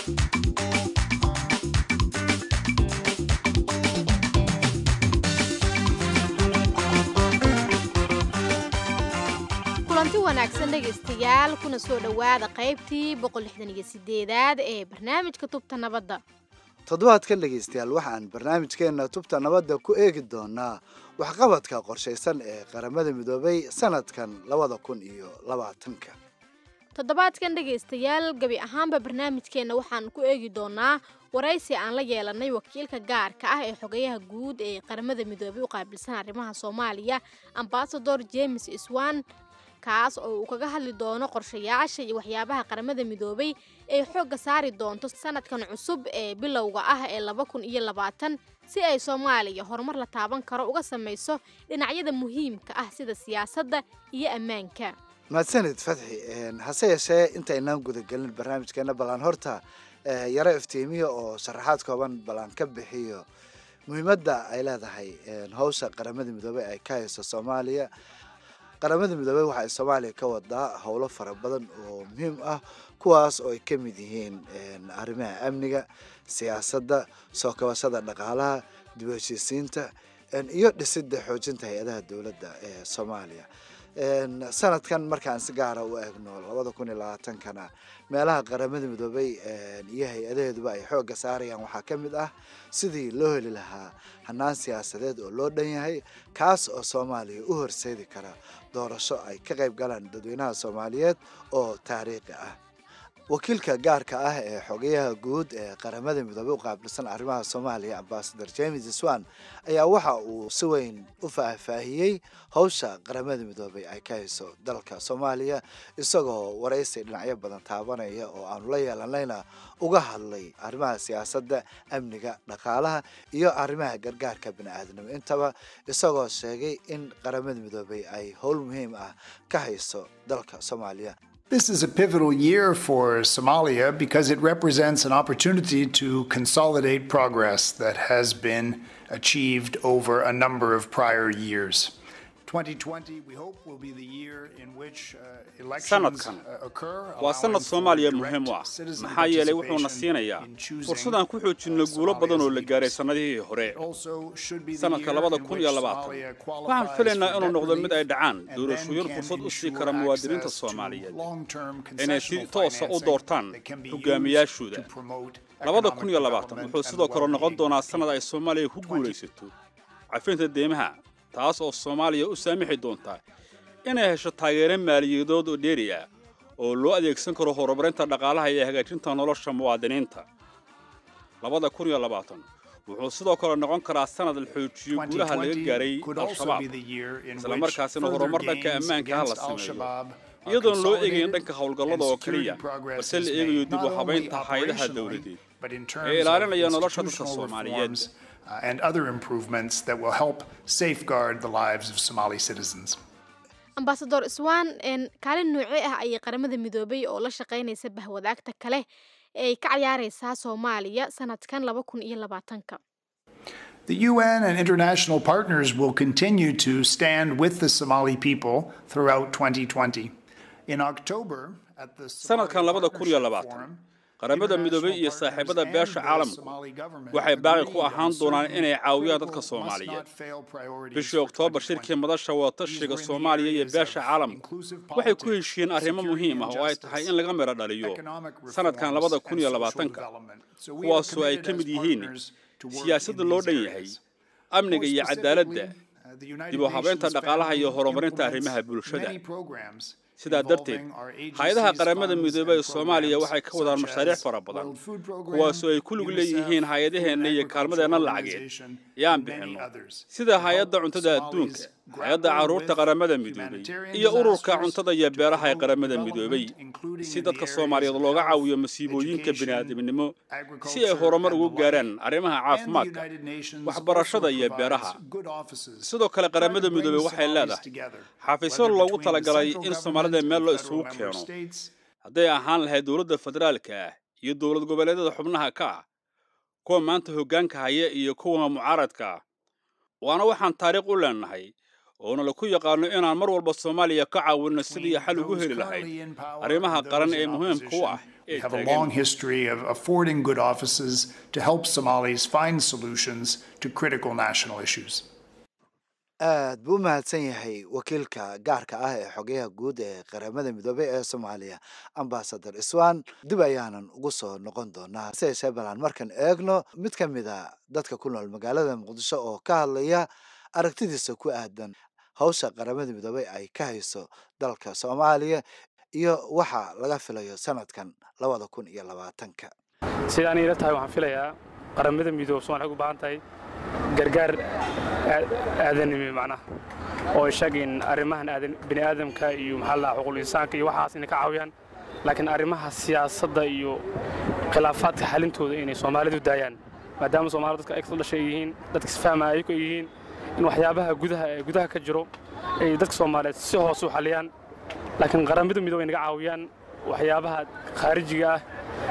kulanti wanaagsan dhegaystayaal kuna soo dhowaada qaybtii boqolixdaniyo-sideedaad ee barnaamijka tubta nabadda toddobaadkan dhegaystayaal waxaan barnaamijkeenna tubta nabadda ku eegi doonaa waxqabadka qorshaysan ee qaramada midoobay sanadkan labada kun iyo labaatanka toddobaadkan dhegaystayaal gebi ahaanba barnaamijkeenna waxaan ku eegi doonaa waraysi aan la yeelanay wakiilka gaarka ah ee xogayaha guud ee qaramada midoobay u qaabilsan arrimaha soomaaliya ambasador james iswan kaas oo uu kaga hadli doono qorshayaasha iyo waxyaabaha qaramada midoobay ay xoogga saari doonto sanadkan cusub ee bilowga ah ee laba kun iyo labaatan si ay soomaaliya horumar la taaban karo uga samayso dhinacyada muhiimka ah sida siyaasadda iyo ammaanka mahadsanid fatxi hase yeeshee intaynaan gudagelin barnaamijkeena ballaan horta yaro iftiimiya oo sharaxaad kooban ballaan ka bixiyo muhiimadda ay leedahay hawsha qaramada midoobey ay ka hayso soomaaliya qaramada midoobey waxa ay soomaaliya ka wadaa howlo fara badan oo muhiim ah kuwaas oo ay ka mid yihiin arrimaha amniga siyaasadda soo kabashada dhaqaalaha dib u heshiisiinta iyo dhisidda xoojinta hay-adaha dowladda ee soomaaliya sanadkan markaan si gaara u eegno labada kun iyo labaatankana meelaha qaramada midoobey iyo hay-adaheeduba ay xoogga saarayaan waxaa ka mid ah sidii loo heli lahaa hanaan siyaasadeed oo loo dhan yahay kaas oo soomaaliya u horseedi kara doorasho ay ka qayb galaan dadweynaha soomaaliyeed oo taariikhi ah wakiilka gaarka ah ee xogayaha guud ee qaramada midoobey u qaabilsan arrimaha soomaaliya ambasador james swan ayaa waxa uu si weyn u faahfaahiyey howsha qaramada midoobey ay ka hayso dalka soomaaliya isagoo waraysi dhinacyo badan taabanaya oo aanu la yeelanayna uga hadlay arrimaha siyaasadda amniga dhaqaalaha iyo arrimaha gargaarka bini-aadnimo intaba isagoo sheegay in qaramada midoobey ay howl muhiim ah ka hayso dalka soomaaliya This is a pivotal year for Somalia because it represents an opportunity to consolidate progress that has been achieved over a number of prior years. 2020, we hope, will be the year in which uh, elections sanadkan uh, occur. waa sanad allowing soomaaliya for muhiim u ah direct citizen maxaa yeelay wuxuuna participation siinayaa in choosing, fursadaan ku uh, xoojinno guulo badan oo la Somalia's gaaray leaders. sannadihii hore It also should be the sanadka year labada in kun which iyo labaatan Somalia waxaan qualifies filaynaa for inuu debt noqdo mid ay relief dhacaan and doorashooyin then fursad can u sii ensure kara muwaadiniinta access to soomaaliyeed long-term inay si concessional toosa u financing doortaan that can be hogaamiyaashooda used to promote labada economic kun iyo labaatan development wuxuu and sidoo kale noqon well-being doonaa of sannad ay people. soomaaliya ku guulaysato cafinta deymaha taas oo soomaaliya u saamixi doonta inay hesho taageero maaliyadood oo dheeri ah oo loo adeegsan karo horumarinta dhaqaalaha iyo hagaajinta nolosha muwaadiniinta labada kun iyo labaatan wuxuu sidoo kale noqon karaa sannad la xoojiyo guulaha laga 2020 gaaray could also al-shabaab be the year in isla which markaasina further horumar dhanka gains ammaanka ha la against sameeyo al-Shabaab are iyadoon loo eegayn consolidated dhanka howlgallada oo and security keliya progress balse is la made, eegayo dib u not only habaynta hay'adaha operationally, dowladeed but in ee terms of ilaalinaya nolosha dadka institutional Soomaaliyeed. reforms uh, and other improvements that will help safeguard the lives of Somali citizens. ambasador iswan kaalin noocee ah ayay qaramada midoobay oo la shaqaynaysa bahwadaagta kale ee ay ka ciyaaraysaa soomaaliya sanadkan laba kun iyo labaatanka The UN and international partners will continue to stand with the Somali people throughout 2020. In October, at the Sanadkan Somali labada kun iyo Partnership labaatan, Forum, qaramada midoobay iyo international saaxiibada partners beesha and the caalamku Somali government waxay baaqi ku agreed ahaan on doonaan certain inay caawiyaan critical dadka must Soomaaliyeed. not fail priorities bishii for oktoobar 2020. shirkii madasha wadatashiga These were in the soomaaliya iyo areas beesha of caalamku inclusive waxay ku politics, heshiiyeen arrimo security muhiim and ah oo ay tahay in laga miro dhaliyo economic sanadkan reforms labada kun and iyo social labaatanka development. So we are kuwaasoo ay committed ka as mid yihiin partners to work siyaasadda in loo these dhan areas. yahay amniga iyo cadaaladda dib u habeynta dhaqaalaha iyo horumarinta arrimaha bulshada sidaa darteed hay-adaha qaramada midoobay ee soomaaliya waxay ka wadaan mashaariic fara badan kuwaasoo ay ku lug leeyihiin hay-adaheenna iyo kaalmadeenna lacageed yaan bixinno sida hay-adda cuntada adduunka hay-adda carruurta qaramada midoobay iyo ururka cuntada iyo beeraha ee qaramada midoobay si dadka soomaaliyeed looga caawiyo masiibooyinka bini'aadamnimo si ay horumar ugu gaaraan arrimaha caafimaadka waxbarashada iyo beeraha sidoo kale qaramada midoobey waxay leedahay xafiisyo loogu talagalay in soomaalida meel loo isugu keeno hadday ahaan lahayd dowladda federaalka ah iyo dowlad goboleedyada xubnaha ka ah kuwa maanta hoggaanka haya iyo kuwa mucaaradka ah waana waxaan taariikh u leenahay oona laku yaqaano inaan mar walba soomaaliya ka caawinno sidii xal ugu heli lahayd arrimaha qaran ee muhiimka u ah We have a long history of affording good offices to help Somalis find solutions to critical national issues. aad buu u mahadsan yahay wakiilka gaarka ah ee xogeyaha guud ee qaramada midoobey ee soomaaliya ambasador iswan dib ayaanan ugu soo noqon doonaa hase yeeshee balaan markan eegno mid ka mid a dadka ku nool magaalada muqdisho oo ka hadlaya aragtidiisa ku aadan hawsha qaramada midoobey ay ka hayso dalka soomaaliya iyo waxa laga filayo sanadkan labada kun iyo labaatanka sidaan ila tahay waxaan filayaa qaramada midoob somalia u baahan tahay gargaar aadanimi macnaha oo sheeg in arrimahan bini aadamka iyo maxaa la xuquuqul insaanka iyo waxaas inay ka caawiyaan laakiin arrimaha siyaasadda iyo khilaafaadka xalintooda inay soomaalidu daayaan maadaama soomaalida dadka egsoo dhashay yihiin dadka isfahmaya ayagu ay yihiin in waxyaabaha gudaha ee gudaha ka jiro ay dadka soomaaliyeed si hoose u xaliyaan laakiin qaramada midoob ay naga caawiyaan waxyaabaha khaarijiga ah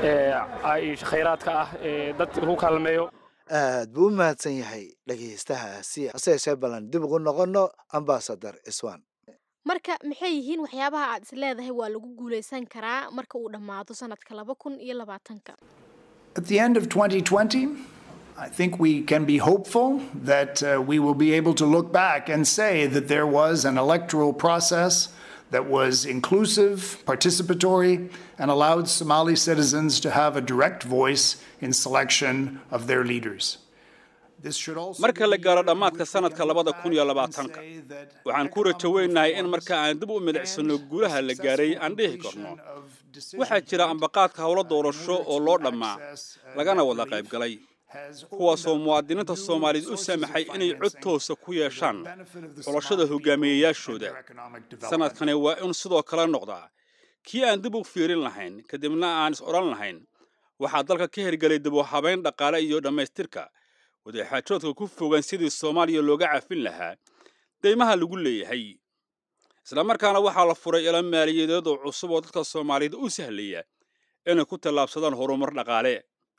ee khayraadka ah ee dadka lagu kaalmeeyo aad buu u mahadsan yahay dhegaystahaasi hase yeeshee ballan dib ugu noqonno ambasador iswan marka maxay yihiin waxyaabaha aad is leedahay waa lagu guulaysan karaa marka uu dhammaado sanadka laba kun iyo labaatanka At the end of 2020, I think we can be hopeful that uh, we will be able to look back and say that there was an electoral process that was inclusive, participatory, and allowed Somali citizens to have a direct voice in selection of their leaders. This should also marka la gaaro dhammaadka sanadka labada kun iyo labaatanka waxaan ku rajo weynahay in marka aan dib u milicsano guulaha la gaaray aan dhihi karno waxaa jira ambaqaadka howlo doorasho oo loo dhammaa lagana wada qaybgalay kuwaasoo muwaadiniinta soomaaliyeed u samaxay inay cod toosa ku yeeshaan xulashada hogaamiyeyaashooda sanadkani waa in sidoo kale noqdaa kii aan dib u fiirin lahayn kadibna aan is odhan lahayn waxaa dalka ka hirgelay dib u habayn dhaqaale iyo dhammaystirka wadaxaajoodka ku fogan sidii soomaaliya looga cafin lahaa deymaha lagu leeyahay islamarkaana waxaa la furay ilo maaliyadeed oo cusub oo dadka soomaaliyeed u sahlaya inay ku tallaabsadaan horumar dhaqaale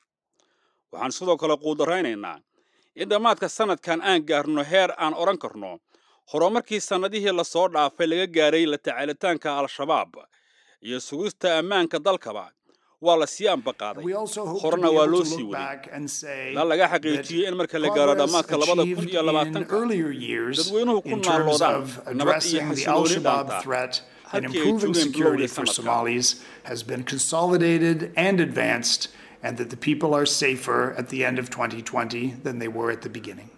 waxaan sidoo kale quudaraynaynaa in dhammaadka sanadkan aan gaarno heer aan odhan karno horumarkii sannadihii lasoo dhaafay laga gaaray la tacaalitaanka al-shabaab iyo sugista ammaanka dalkaba waa la sii ambaqaaday horena waa loo sii waday ilaa laga xaqiijiyey in marka la gaaro dhammaadka labada kun iyo labaatanka dadweynuhu ku naalloodaan nabad iyo xasilooni dhaanta and improving security for Somalis has been consolidated and advanced, and that the people are safer at the end of 2020 than they were at the beginning.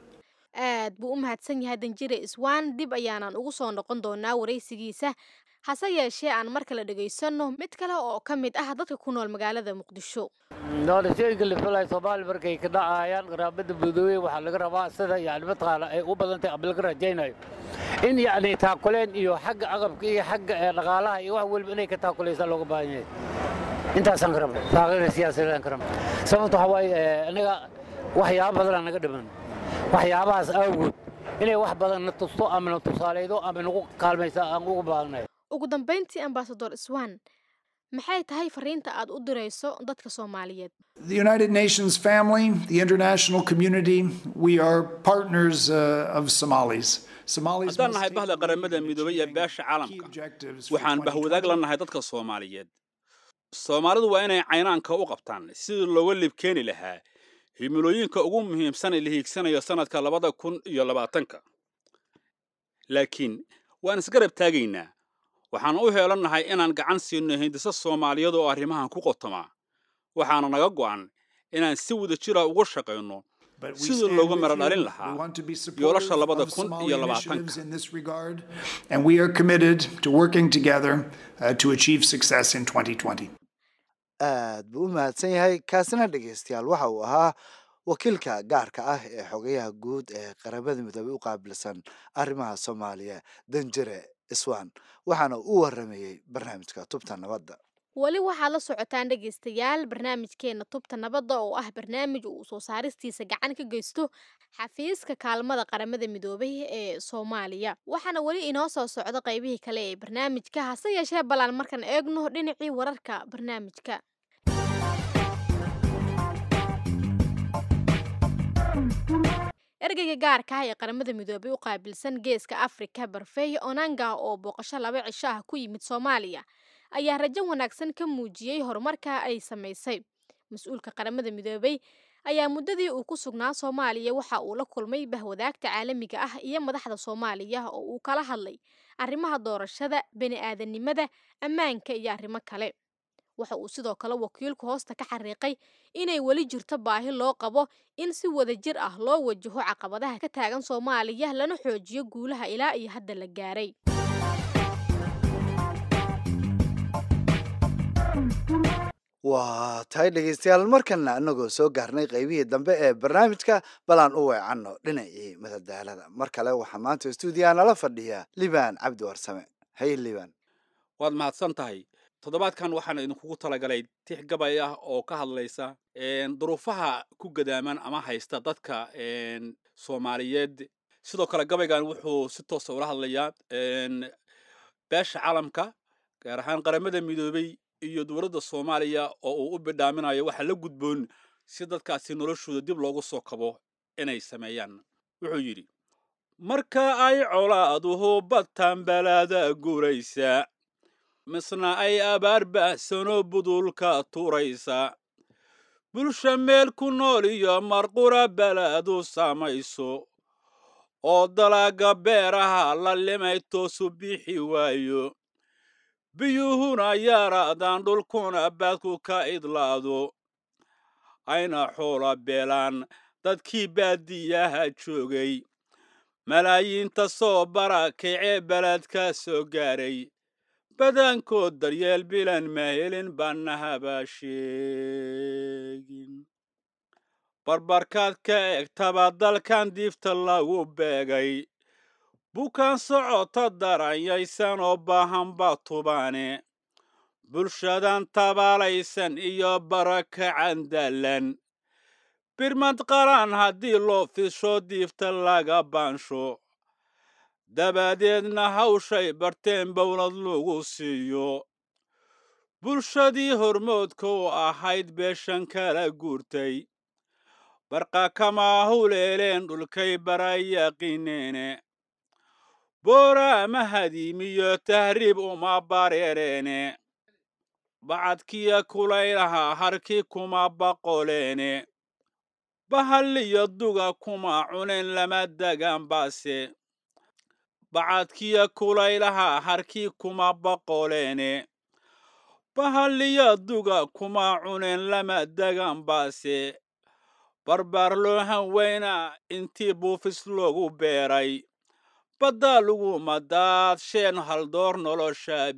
aad buu u mahadsan yahay danjire iswaan dib ayaanan ugu soo noqon doonaa waraysigiisa hase yeeshee aan mar kale dhegaysanno mid kale oo ka mid ah dadka ku nool magaalada muqdisho doorashooyinka la filaya soomaaliya markay ka dhacayaan qaraabada midoobey waxaa laga rabaa sida yani mataqaana ay u badantahay ama laga rajaynayo in yacni taakuleen iyo xagga aqabka iyo xagga dhaqaalaha iyo wax weliba inay ka taakulaysaa looga baahan yahay intaasaan ka rabna taageera siyaasadeedaan ka rabna sababta waxaa waaye anaga waxyaaba badanaa naga dhiman waxyaabahaas awgood inay wax badan na tusto ama na tusaaleydo ama nagu kaalmaysa aan ugu baahnay ugu dambayntii ambasador iswan maxay tahay fariinta aad u dirayso dadka soomaaliyeed The United Nations family, the international community, we are partners uh, of Somalis. Somalis haddaan nahay bahda qaramada midoobay iyo beesha caalamka waxaan bahwadaag la nahay dadka soomaaliyeed soomaalidu waa inay caynaanka u qabtaan sidii looga libkeeni lahaa himilooyinka ugu muhiimsan ee la hiigsanayo sanadka labada kun iyo labaatanka laakiin waan isgarab taagaynaa waxaan u heelannahay inaan gacan siinno hindisa soomaaliyeed oo arrimahan ku qotoma waxaana naga go'an inaan si wada jira uga shaqayno sidii looga mara dhalin lahaa yoolasha labada kun iyo labaatanka And we are committed to working together uh, to achieve success in 2020. aad buu u mahadsan yahay kaasina dhegaystayaal waxa uu ahaa wakiilka gaarka ah ee xogayaha guud ee qaramada midoobey u qaabilsan arrimaha soomaaliya danjire iswan waxaana u waramayey barnaamijka tubta nabadda weli waxaad la socotaan dhegaystayaal barnaamijkeena tubta nabadda oo ah barnaamij uu soo saaristiisa gacan ka geysto xafiiska kaalmada qaramada midoobay ee soomaaliya waxaana weli inoo soo socda qaybihii kale ee barnaamijka hase yeeshee ballaan markaan eegno dhinacii wararka barnaamijka ergeyga gaarka ah ee qaramada midoobay u qaabilsan geeska afrika barfey onanga oo booqasho laba cisho ah ku yimid soomaaliya ayaa rajo wanaagsan ka muujiyey horumarka ay samaysay mas-uulka qaramada midoobay ayaa muddadii uu ku sugnaa soomaaliya waxa uu la kulmay bahwadaagta caalamiga ah iyo madaxda soomaaliya oo uu kala hadlay arrimaha doorashada bani-aadanimada ammaanka iyo arrimo kale waxa uu sidoo kale wakiilku hoosta ka xariiqay inay weli jirto baahi loo qabo in si wadajir ah loo wajaho caqabadaha ka taagan soomaaliya lana xoojiyo guulaha ilaa iyo hadda la gaaray waa tahay dhegaystayaal markana anagoo soo gaarnay qaybihii dambe ee barnaamijka balaan u weecanno dhinacii madadaalada mar kale waxaa maanta stuudiyaha nala fadhiya libaan cabdi warsame hay libaan waad mahadsan tahay toddobaadkan waxaan idinkugu talagalay tix gabay ah oo ka hadlaysa duruufaha ku gadaaman ama haysta dadka soomaaliyeed sidoo kale gabaygan wuxuu si toosa ula hadlayaa beesha caalamka gaar ahaan qaramada midoobey iyo dowladda soomaaliya oo uu u bidhaaminayo waxaa la gudboon si dadkaasi noloshooda dib loogu soo kabo inay sameeyaan wuxuu yidhi marka ay colaaduhu badtan balaada guuraysa misna ay abaar baahsanoo budulka tuuraysa bulsha meel ku nool iyo marqura balaadu saamayso oo dalaaga beeraha la limay toosu bixi waayo biyuhuna yaaraadaan dhulkuna baadku ka idlaado ayna xoola beelaan dadkii baadiyaha joogay malaayiinta soo barakacee beledka soo gaaray badankood daryeel bilan ma helin baana habaa sheegin barbarkaad ka egtaba dalkan diifta lagu beegay bukaan socota daranyaysan oo baahan baa tubaane bulshadan tabaalaysan iyo barakacan daalan birmad qaran haddii loo fisho diifta laga baansho dabadeedna hawshay barteen bowlad lagu siiyo bulshadii hormoodka u ahayd beeshan kala guurtay barqa kama huleeleen dhulkay barayaqineene boora ama hadiimiyo tahriib uma bareereene bacadkiya kulaylaha harkii kuma baqoleene bahaliyo duga kuma cuneen lama degan baase bacadkiya kulaylaha harkii kuma baqoleene bahaliyo duga kuma cuneen lama degan baase barbaar loo hanweynaa intii buufis loogu beeray baddaa lagu madaad sheen haldoor nolosha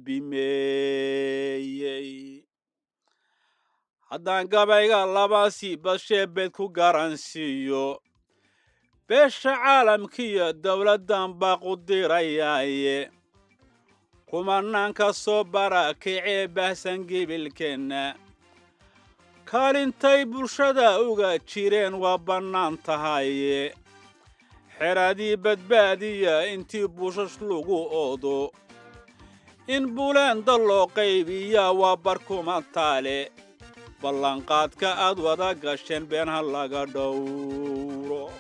bimeeyey haddaan gabayga labasii bashee beed ku garansiiyo beesha caalamkiiyo dowladdan baaqu dirayaaye kumanaan ka soo barakacee bahsan gebilkeenna kaalintay bulshada uga jireen waa bannaan tahaye xeradii badbaadiya intii buushash lagu oodo in buleenda loo qaybiyaa waa barkuma taale ballanqaadka aad wada gasheen beenha laga dhowro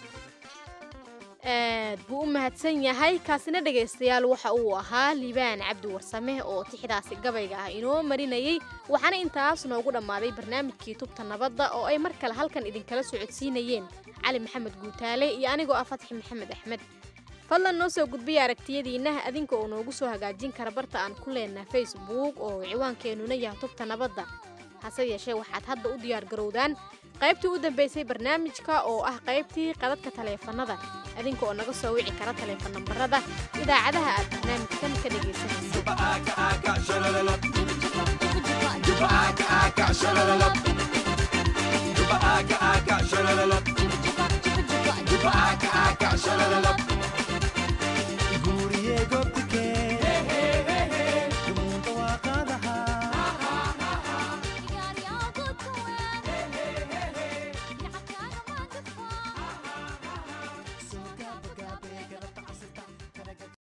aad buu u mahadsan yahay kaasina dhegaystayaal waxa uu ahaa liibaan cabdi warsame oo tixdaasi gabayga ah inoo marinayey waxaana intaas noogu dhammaaday barnaamijkii tubta nabadda oo ay mar kale halkan idinkala socodsiinayeen cali maxamed guutaale iyo anigoo ah fatxi maxamed axmed fadlan noo soo gudbiya aragtiyadiinna adinka oo noogu soo hagaajin kara barta aan ku leenaha facebook oo ciwaankeenuna yahay tubta nabadda hase yeeshee waxaad hadda u diyaar garowdaan qaybtii u dambaysay barnaamijka oo ah qaybtii qadadka taleefannada adinka oo naga soo wici kara taleefon nambarada idaacadaha aad barnaamijkan ka dhegaysanaysa